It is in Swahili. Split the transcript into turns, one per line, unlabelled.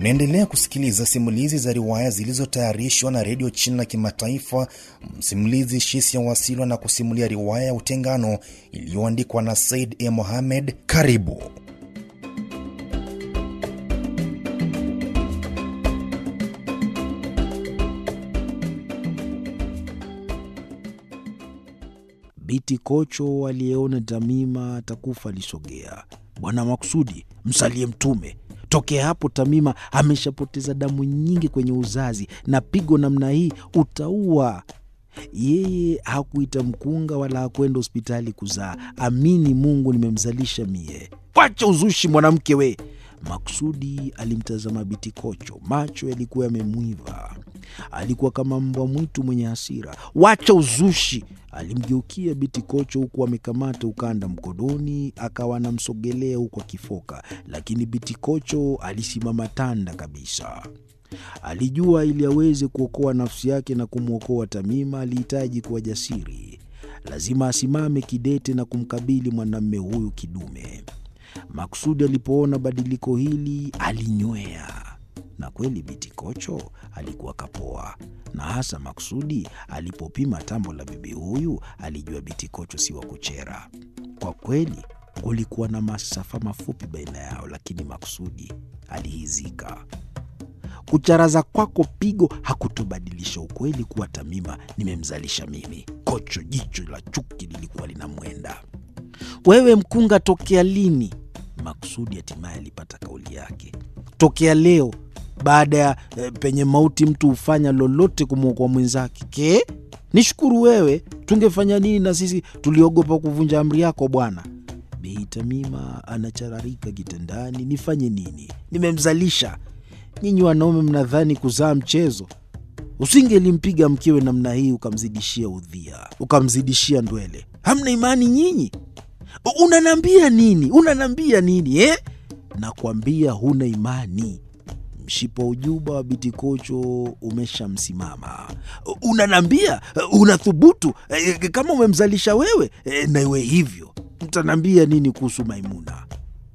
Mnaendelea kusikiliza simulizi za riwaya zilizotayarishwa na redio China Kimataifa. Msimulizi Shisia Wasilwa na kusimulia riwaya ya Utengano iliyoandikwa na Said E. Mohamed. Karibu.
Biti Kocho aliyeona Tamima atakufa alisogea. Bwana Maksudi, msalie Mtume. Tokea hapo Tamima ameshapoteza damu nyingi kwenye uzazi, na pigo namna hii utaua. Yeye hakuita mkunga wala hakwenda hospitali kuzaa. Amini Mungu, nimemzalisha mie. Wacha uzushi mwanamke we! Maksudi alimtazama Biti Kocho, macho yalikuwa yamemwiva. Alikuwa kama mbwa mwitu mwenye hasira. Wacha uzushi! Alimgeukia Biti Kocho huku amekamata ukanda mkononi, akawa anamsogelea huku akifoka, lakini Biti Kocho alisimama tanda kabisa. Alijua ili aweze kuokoa nafsi yake na kumwokoa Tamima alihitaji kuwa jasiri. Lazima asimame kidete na kumkabili mwanamume huyu kidume. Maksudi alipoona badiliko hili alinywea, na kweli Biti Kocho alikuwa kapoa, na hasa Maksudi alipopima tambo la bibi huyu alijua Biti Kocho si wa kuchera. Kwa kweli kulikuwa na masafa mafupi baina yao, lakini Maksudi alihizika. Kucharaza kwako pigo hakutobadilisha ukweli kuwa Tamima nimemzalisha mimi. Kocho jicho la chuki lilikuwa linamwenda. Wewe mkunga, tokea lini? Maksudi hatimaye alipata kauli yake. Tokea leo, baada ya e, penye mauti mtu hufanya lolote kumwokoa mwenzake. Ke, nishukuru wewe, tungefanya nini na sisi tuliogopa kuvunja amri yako bwana. Bei Tamima anachararika kitandani, nifanye nini? Nimemzalisha. Nyinyi wanaume mnadhani kuzaa mchezo? Usingelimpiga mkewe namna hii ukamzidishia udhia, ukamzidishia ndwele. Hamna imani nyinyi? Unanambia nini? Unanambia nini eh? Nakwambia huna imani. Mshipa ujuba wa Biti Kocho umeshamsimama. Unanambia unathubutu kama umemzalisha wewe, na iwe hivyo. Mtanambia nini kuhusu Maimuna?